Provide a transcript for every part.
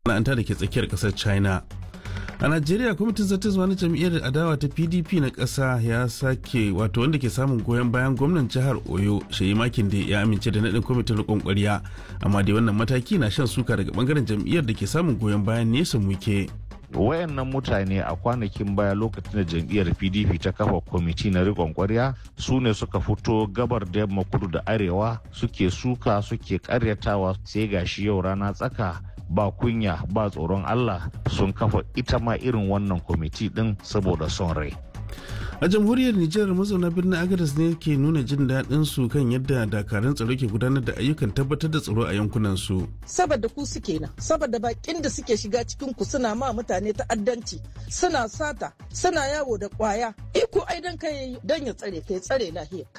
masana'anta da ke tsakiyar kasar china a najeriya kwamitin zartaswa na jam'iyyar adawa ta pdp na ƙasa ya sake wato wanda ke samun goyon bayan gwamnan jihar oyo shayi makin da ya amince da naɗin kwamitin riƙon ƙwarya amma dai wannan mataki na shan suka daga bangaren jam'iyyar da ke samun goyon bayan nesa muke wayannan mutane a kwanakin baya lokacin da jam'iyyar pdp ta kafa kwamiti na rikon kwarya su ne suka fito gabar da yamma kudu da arewa suke suka suke karyatawa sai gashi yau rana tsaka ba kunya ba tsoron allah sun kafa ita ma irin wannan kwamiti din saboda son rai a jamhuriyar nijar mazauna birnin agadas ne ke nuna jin daɗin su kan yadda dakarun tsaro ke gudanar da ayyukan tabbatar da tsaro a yankunan su saboda ku suke nan saboda bakin da suke shiga cikin ku suna ma mutane ta'addanci suna sata suna yawo da kwaya iko ai dan kai dan ya tsare kai tsare lahiyarka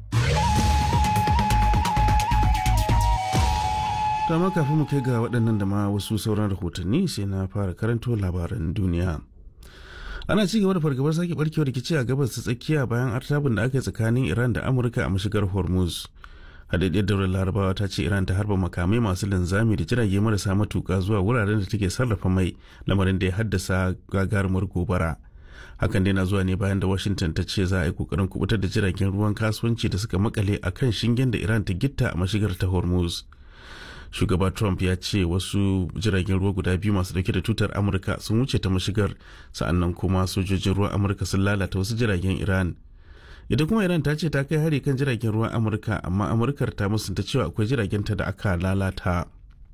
ma kafin mu kai ga waɗannan da ma wasu sauran rahotanni sai na fara karanto labaran duniya ana ci gaba da fargabar sake barkewar rikici a gabas ta tsakiya bayan artabin da aka yi tsakanin iran da amurka a mashigar hormuz hadaddiyar daular larabawa ta ce iran ta harba makamai masu linzami da jirage marasa matuka zuwa wuraren da take sarrafa mai lamarin da ya haddasa gagarumar gobara hakan dai na zuwa ne bayan da washington ta ce za a yi kokarin kubutar da jiragen ruwan kasuwanci da suka makale a kan shingen da iran ta gitta a mashigar ta hormuz shugaba trump ya ce wasu jiragen ruwa guda biyu masu dauke da tutar amurka sun wuce ta mashigar sa'annan kuma sojojin ruwan amurka sun lalata wasu jiragen iran ita kuma iran ta ce ta kai hari kan jiragen ruwan amurka amma amurkar ta musunta cewa akwai jiragenta da aka lalata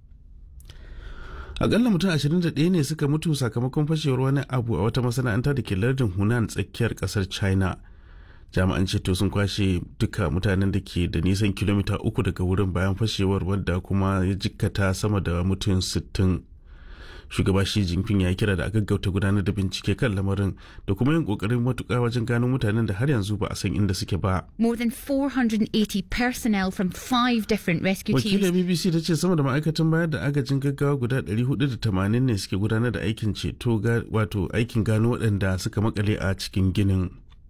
akalla mutum 21 ne suka mutu sakamakon fashewar wani abu a wata masana'anta da ke lardin hunan tsakiyar kasar china jami'an ceto sun kwashe duka mutanen da ke da nisan kilomita uku daga wurin bayan fashewar wadda kuma ya jikkata sama da mutum 60 shugaba shi jinping ya kira da a gaggauta gudanar da bincike kan lamarin da kuma yin kokarin matuka wajen gano mutanen da har yanzu ba a san inda suke ba More than 480 personnel from five different rescue wakilin teams bbc ta ce sama da ma'aikatan bayar da agajin gaggawa guda 480 ne suke gudanar da aikin ceto ga- wato aikin gano waɗanda suka makale a cikin ginin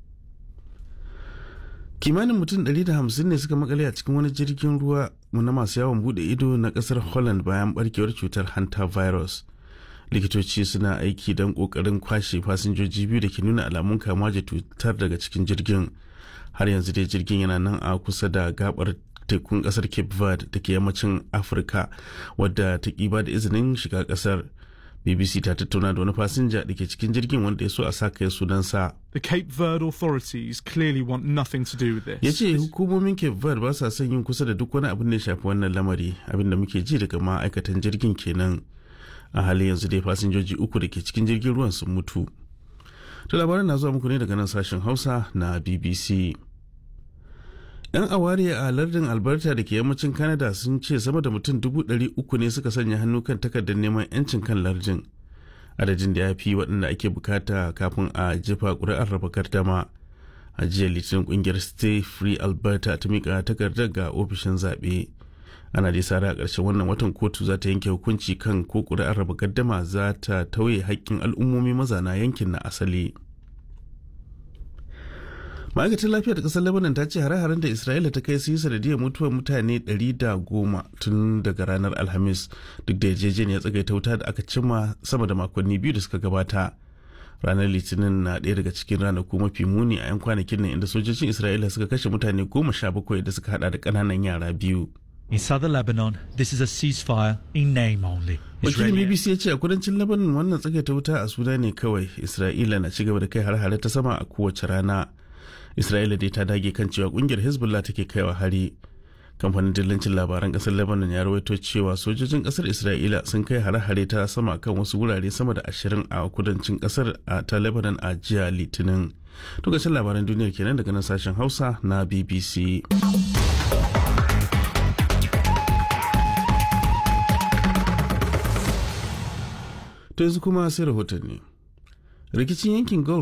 kimanin mutum 150 ne suka makale a cikin wani jirgin ruwa na masu yawon bude ido na kasar holland bayan barkewar cutar hanta virus likitoci suna aiki don kokarin kwashe fasinjoji biyu da ke nuna alamun kamuwa da cutar daga cikin jirgin har yanzu dai jirgin yana nan a kusa da gabar tekun kasar cape verde da ke yammacin afirka wadda ta kiba da izinin shiga kasar bbc ta tattauna da wani fasinja da ke cikin jirgin wanda ya so a sa kai sunansa The Cape Verde authorities clearly want nothing to do with this. ya ce hukumomin cape verde ba sa son yin kusa da duk wani abin da ya shafi wannan lamari abin da muke ji daga ma'aikatan jirgin kenan a halin yanzu dai fasinjoji uku da ke cikin jirgin ruwan sun mutu to labaran na zuwa muku ne daga nan sashen hausa na bbc yan aware a lardin alberta da ke yammacin canada sun ce sama da mutum dubu ɗari uku ne suka sanya hannu kan takardar neman 'yancin kan lardin adadin da ya fi waɗanda ake bukata kafin a jefa ƙuri'ar raba gardama a jiya litinin ƙungiyar stay free alberta ta mika takardar ga ofishin zaɓe ana dai sara a ƙarshen wannan watan kotu za ta yanke hukunci kan ko ƙuri'ar raba gardama za ta tauye haƙƙin al'ummomi mazana yankin na asali ma'aikatar lafiyar ta ƙasar lebanon ta ce hare-haren da isra'ila ta kai su yi sanadiyar mutuwar mutane 110 tun daga ranar alhamis duk da yarjejeniyar tsagaita wuta da aka cimma sama da makonni biyu da suka gabata ranar litinin na ɗaya daga cikin ranaku mafi muni a 'yan kwanakin nan inda sojojin isra'ila suka kashe mutane goma sha bakwai da suka hada da ƙananan yara biyu In southern Lebanon, this is a ceasefire in name only. wakilin bbc ya ce a kudancin lebanon wannan tsagaita wuta a suna ne kawai isra'ila na cigaba da kai har-hare ta sama a kowace rana isra'ila dai ta dage kan cewa kungiyar hezbollah take kaiwa hari kamfanin dillancin labaran kasar lebanon ya rawaito cewa sojojin kasar isra'ila sun kai hare-hare ta sama kan wasu wurare sama da ashirin a kudancin kasar a ta lebanon a jiya litinin lokacin labaran duniyar kenan daga nan sashen hausa na bbc to yanzu kuma sai rahotanni rikicin yankin gulf